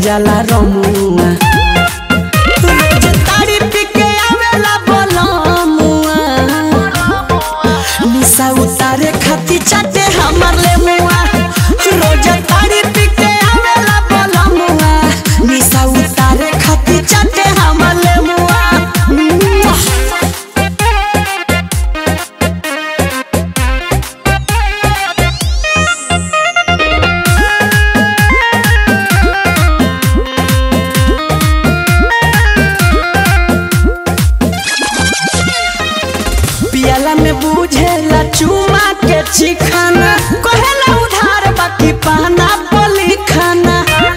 जाला रमुआ रोज तारी पी के आवेला बलमुआ निशा उतारे खाती चाटे हमर ले मुआ रोज तारी पी के आवेला बलमुआ निशा उतारे खाती चाटे हमर ले मुआ पियाला में बुझेला चुमा के चिखाना कहेला उधार बाकी पाना बोली खाना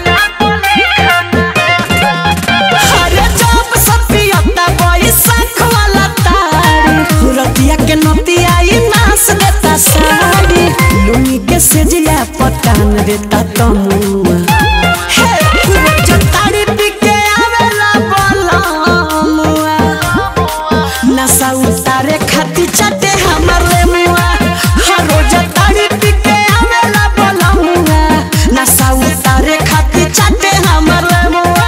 अरे जब सब पियता बैसाख वाला तारी रतिया के नतिया ई नास देता साड़ी लुंगी के सेजिया पटान देता तमुआ हे रोज तारी पी के आवेला बलमुआ नशा उतारे खाती चाटे हमर रे मुआ हर रोज तारी पी के आवेला बलमुआ नशा उतारे खाती चाटे हमर रे मुआ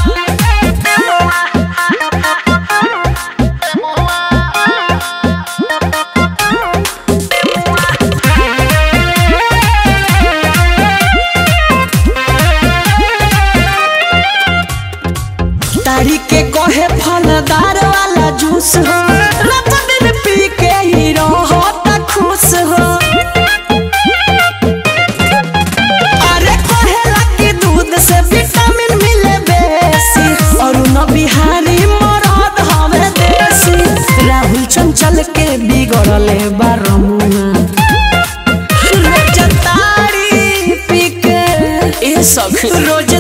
तारी के कहे फलदार वाला जूस हो रात दिन पी के ही रहता खुश हो अरे कहेला कि दूध से विटामिन मिले बेसी और न बिहारी मरद हवे देसी राहुल चंचल के बिगड़ले बारमुआ रोज तारी पी के ए सख रोज